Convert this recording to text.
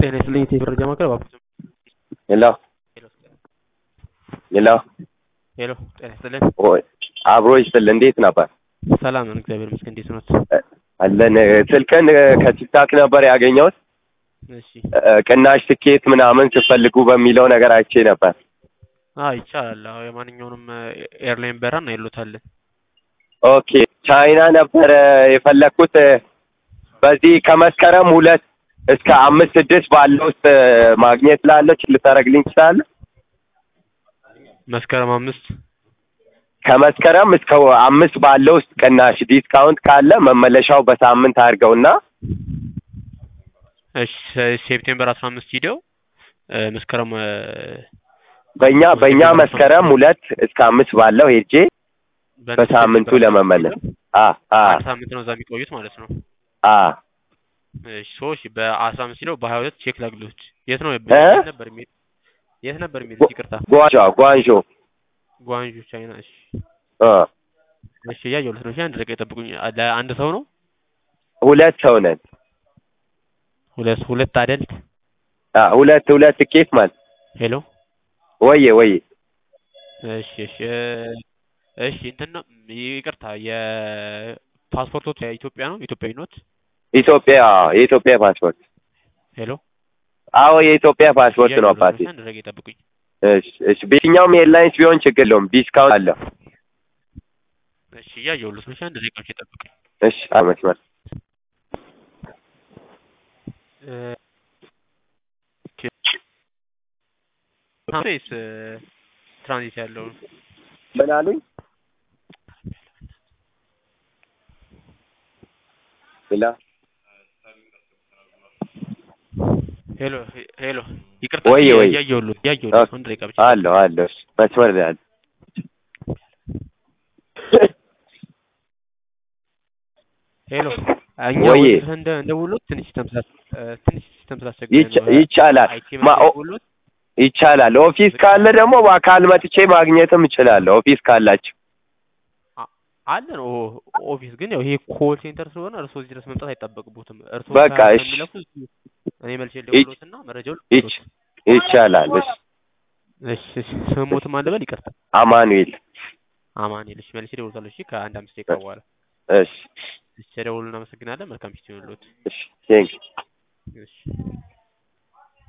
ጤና ይስጥልኝ የቴሌ መረጃ ማዕከል እባክዎት ሄሎ ሄሎ ሄሎ ጤና ይስጥልን ወይ አብሮ ይስጥል። እንዴት ነበር? ሰላም ነን እግዚአብሔር ይመስገን እንዴት ኖት አለን። ስልክን ከቲክታክ ነበር ያገኘሁት። እሺ ቅናሽ ትኬት ምናምን ስትፈልጉ በሚለው ነገር አይቼ ነበር። አዎ ይቻላል አዎ የማንኛውንም ኤርላይን በረራ እናይሎታለን ኦኬ ቻይና ነበረ የፈለግኩት። በዚህ ከመስከረም ሁለት እስከ አምስት ስድስት ባለው ውስጥ ማግኘት ላለች ልታደርግልኝ ትችላለህ? መስከረም አምስት ከመስከረም እስከ አምስት ባለው ውስጥ ቅናሽ ዲስካውንት ካለ መመለሻው በሳምንት አድርገውና እሺ ሴፕቴምበር አስራ አምስት ሂደው መስከረም በእኛ በእኛ መስከረም ሁለት እስከ አምስት ባለው ሄጄ በሳምንቱ ለመመለስ አ አ አንድ ሳምንት ነው እዛ የሚቆዩት ማለት ነው አ እሺ ሰዎች በአስራ አምስት ሂደው በሀያ ሁለት ቼክ ላግሎች የት ነው እ? የት ነበር የሚሄድ የት ነበር የሚሄዱት ይቅርታ ጓንጆ ጓንጆ ጓንጁ ቻይና እሺ እ እሺ እያየሁለት ነው እሺ አንድ ደቂቃ ይጠብቁኝ ለአንድ ሰው ነው ሁለት ሰው ነን። ሁለት ሁለት አደልት አ ሁለት ሁለት ትኬት ማለት ሄሎ ወዬ ወዬ እሺ እሺ እ እሺ እንትን ነው ይቅርታ የፓስፖርቶት የኢትዮጵያ ነው ኢትዮጵያዊ ኖት ኢትዮጵያ የኢትዮጵያ ፓስፖርት ሄሎ አዎ የኢትዮጵያ ፓስፖርት ነው እያየሁለት አባቴ። ነው አንድ ደቂቃ ይጠብቁኝ እሺ እሺ በየትኛውም ኤርላይንስ ቢሆን ችግር የለውም ዲስካውንት አለው። እሺ እያየሁለት ነው እሺ አንድ ደቂቃ ይጠብቁኝ እሺ አመስመር እ ወይስ ትራንዚት ያለው ነው? ምን አሉኝ? ሌላ ሄሎ ሄሎ ይቅርታ ወዬ ወዬ እያየሁለት እያየሁለት ነው አንድ ደቂቃ ብቻ አለው አለው እሺ መስመር ላይ አለ። ሄሎ እኛ ወዬ ወደ እንደ እንደውሎት ትንሽ ተምሳስ ትንሽ ተምሳስ ይቻ- ይቻላል ማ- ኦ- ደውሎት ይቻላል። ኦፊስ ካለ ደግሞ በአካል መጥቼ ማግኘትም እችላለሁ። ኦፊስ ካላችሁ አለን ኦ ኦፊስ ግን ያው ይሄ ኮል ሴንተር ስለሆነ እርስዎ እዚህ ድረስ መምጣት አይጠበቅቦትም። እርስዎ በቃ ከ- እሺ። ከሚለኩ እኔ መልሼ ልደውልዎትና መረጃውን ይች ይቻላል። እሺ እሺ እሺ ስሞትም አንድ በል ይቅርታ አማኑኤል አማኑኤል እሺ መልሼ እደውልዎታለሁ እሺ ከአንድ አምስት ደቂቃ በኋላ እሺ እሺ ደውሉ እናመሰግናለን መልካም ጊዜ ይሁንልዎት እሺ ቴንክ እሺ